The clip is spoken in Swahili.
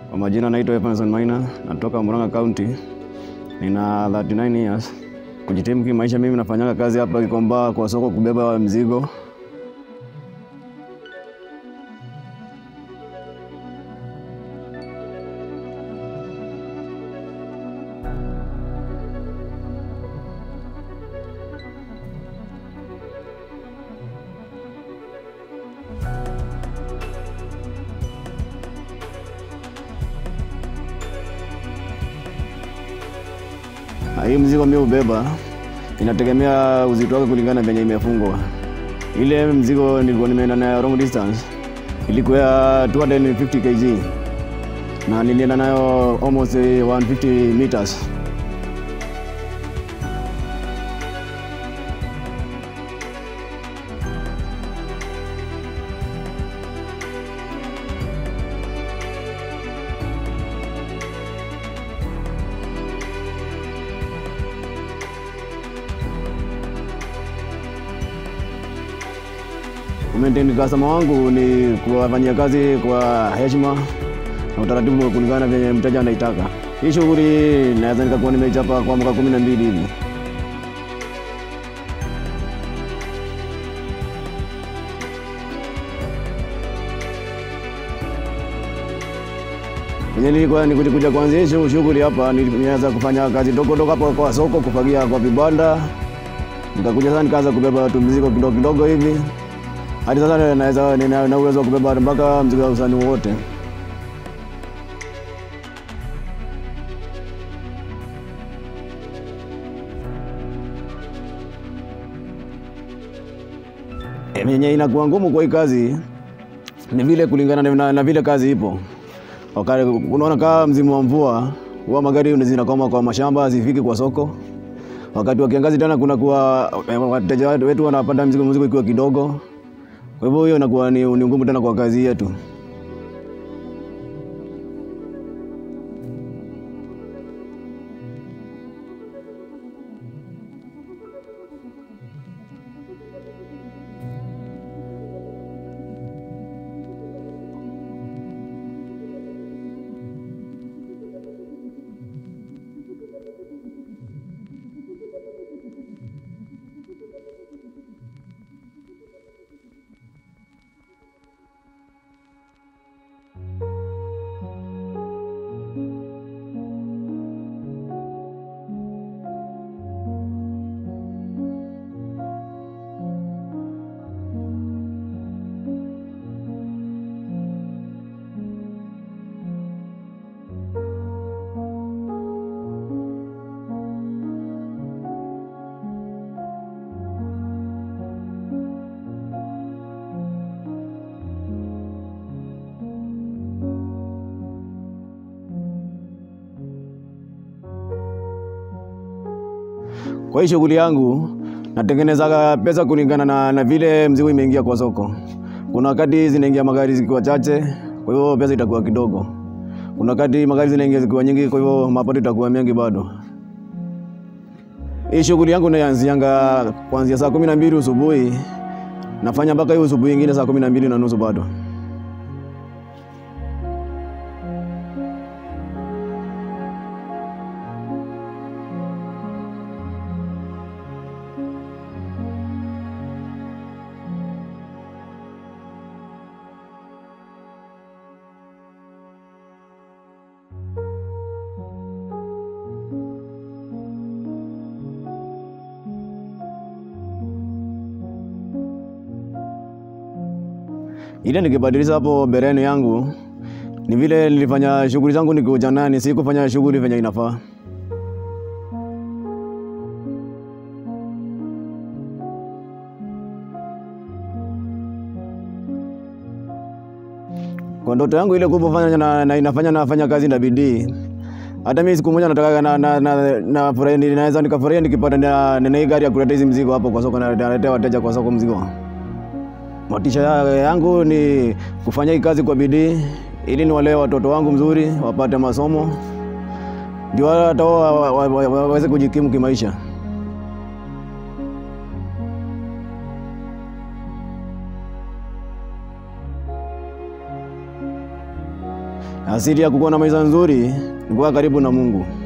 Kwa majina naitwa Evanson Maina, natoka Murang'a County. Nina 39 years. Kujitimu kimaisha, mimi nafanyanga kazi hapa Gikomba kwa soko kubeba mzigo. Hii mzigo mimi ubeba inategemea uzito wake kulingana venye imefungwa. Ile mzigo nilikuwa nimeenda nayo long distance ilikuwa ya 250 kg na nilienda nayo almost 150 meters. Kumaintain customer wangu ni kuwafanyia kazi kwa heshima na utaratibu kulingana venye mteja anaitaka. Hii shughuli naweza nikakuwa nimeichapa kwa mwaka kumi na mbili hivi. Venye nilikuwa nikuja kuanzia hii shughuli hapa, nilianza kufanya kazi dogo dogo hapo kwa soko, kufagia kwa vibanda, nikakuja sasa nikaanza kubeba watu mzigo kidogo kidogo hivi hadi sasa naweza nina uwezo wa kubeba mpaka mzigo wa usani wote. Yenye inakuwa ngumu kwa hii kazi ni vile kulingana na, na vile kazi ipo. Wakati unaona kama msimu wa mvua huwa magari zinakoma kwa mashamba zifiki kwa soko. Wakati wa kiangazi tena kuna kuwa wateja wetu wanapanda mzigo mzigo ikiwa kidogo. Kwa hivyo hiyo inakuwa ni, ni ngumu tena kwa kazi yetu. Kwa hii shughuli yangu natengeneza pesa kulingana na, na vile mzigo imeingia kwa soko. Kuna wakati zinaingia magari zikiwa chache, kwa hivyo pesa itakuwa kidogo. Kuna wakati magari zinaingia zikiwa nyingi, kwa hivyo mapato itakuwa mengi bado. Hii shughuli yangu naanzianga kuanzia saa kumi na mbili asubuhi nafanya mpaka hiyo asubuhi ingine saa kumi na mbili na nusu bado. Ile nikibadilisha hapo bereni yangu ni vile nilifanya shughuli zangu nikiwa ujanani, si kufanya shughuli venye inafaa. Kwa ndoto yangu ile kubwa fanya na, na inafanya nafanya kazi na bidii. Hata mimi siku moja nataka na, na, na, na furahi, naweza nikafurahia nikipata na, na hii gari ya kuleta hizi mzigo hapo kwa soko na naletea wateja kwa soko mzigo. Motisha yangu ni kufanya hii kazi kwa bidii ili niwalee watoto wangu mzuri, wapate masomo, ndio hata wao waweze kujikimu kimaisha. Asili ya kukuwa na maisha nzuri ni kuwa karibu na Mungu.